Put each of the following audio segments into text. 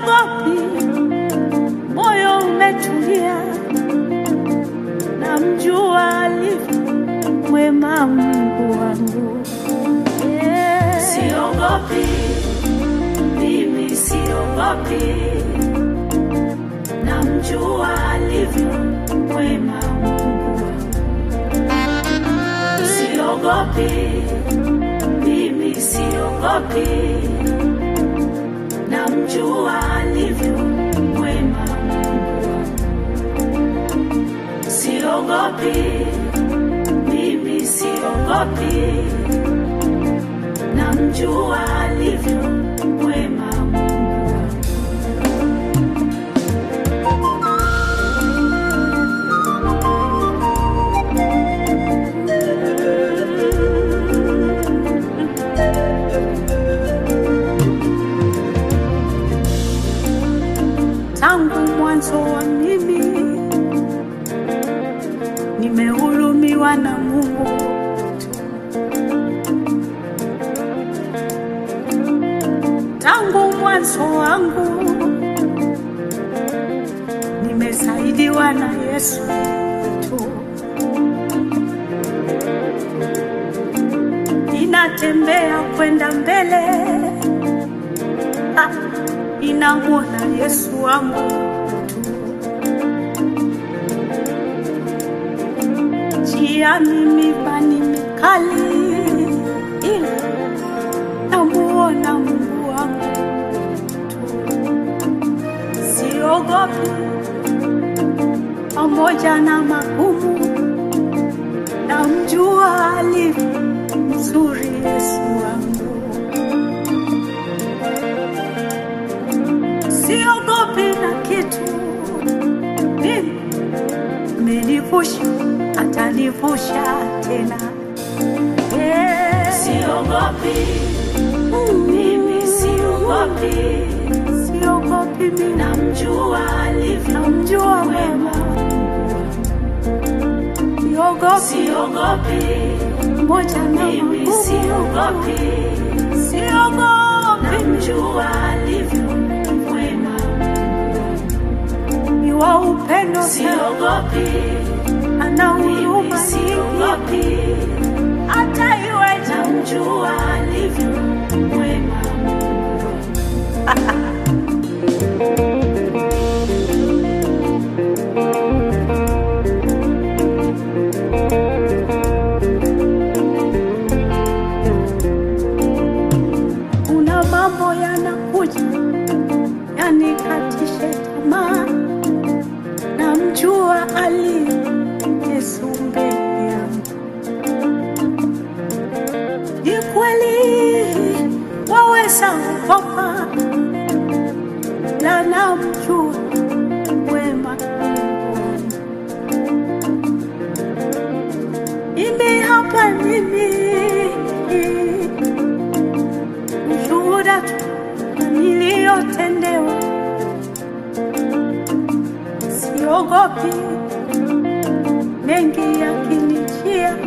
siogopi, moyo umetulia, namjua alivyo mwema Mungu wangu. Yeah. Siogopi, mimi siogopi, namjua alivyo mwema Mungu wangu. Siogopi, mimi siogopi, namjua alivyo mwema Mungu wangu. Siogopi, mimi siogopi, namjua alivyo mwema Mungu wangu. tangu mwanzo wa mimi nimehurumiwa na Mungu tu. Tangu mwanzo wangu nimesaidiwa na Yesu tu. Ninatembea kwenda mbele ah, ninamwona Yesu wangu tu. Njia mimi bani mikali, ila namuona Mungu wangu tu. Siogopi pamoja na magumu, namjua alivyo mzuri Yesu wangu. siogopi na kitu, mimi amenivusha, atanivusha tena. Yeah. Siogopi, mimi siogopi, Siogopi mimi, namjua alivyo namjua mwema. siogopi Siogopi, moja na mimi magumu, siogopi, siogopi namjua alivyo mwema. ni wa upendo sana, Siogopi, ana mimi huruma nyingi, siogopi, hata iweje namjua alivyo mwema. kuna mambo yanakuja yanikatishe tamaa, namjua ali Yesu mbele yangu. Ni kweli waweza kukopa, la namjua wema Mungu wangu. Mimi hapa mimi ushuhuda tu na niliyotendewa, siogopi mengi yakinijia,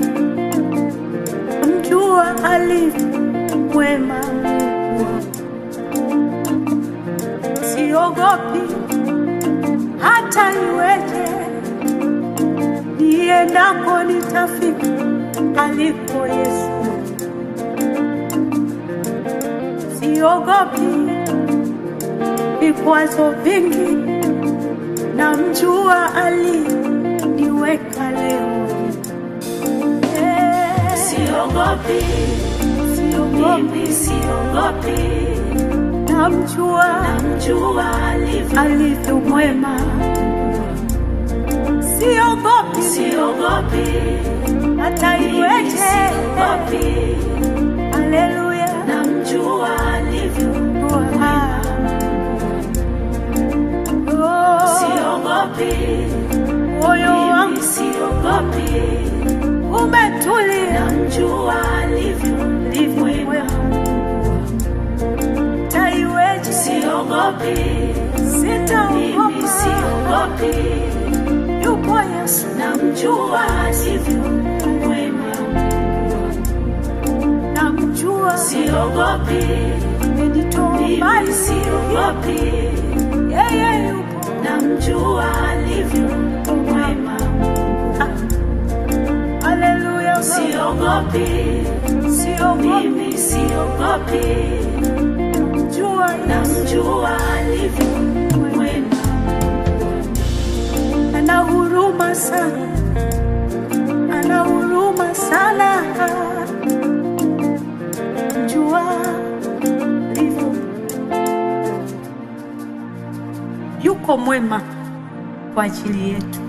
mjua alivyo mwema Mungu wangu. Siogopi hata iweje, niendako nitafika aliko Yesu. siogopi vikwazo vingi, namjua aliniweka leo. Eh, Siogopi, Siogopi, mimi siogopi, namjua namjua alivyo alivyo mwema. Siogopi Siogopi, hata mimi iweje, siogopi, haleluya, namjua alivyo Ah. Oh, Siogopi, moyo mimi wangu siogopi, umetulia, namjua alivyo ndivyo mwema. mwema. Hata iweje, Siogopi, mimi sitaogopa, siogopi, yupo Yesu, namjua alivyo mwema. namjua, Siogopi, amenitoa mimi mbali, siogopi, namjua alivyo mwema. Haleluya, Siogopi, siogopi, mimi siogopi, jua namjua alivyo mwema. ana huruma sana, ana huruma sana. Jua alivyo, yuko mwema kwa ajili yetu.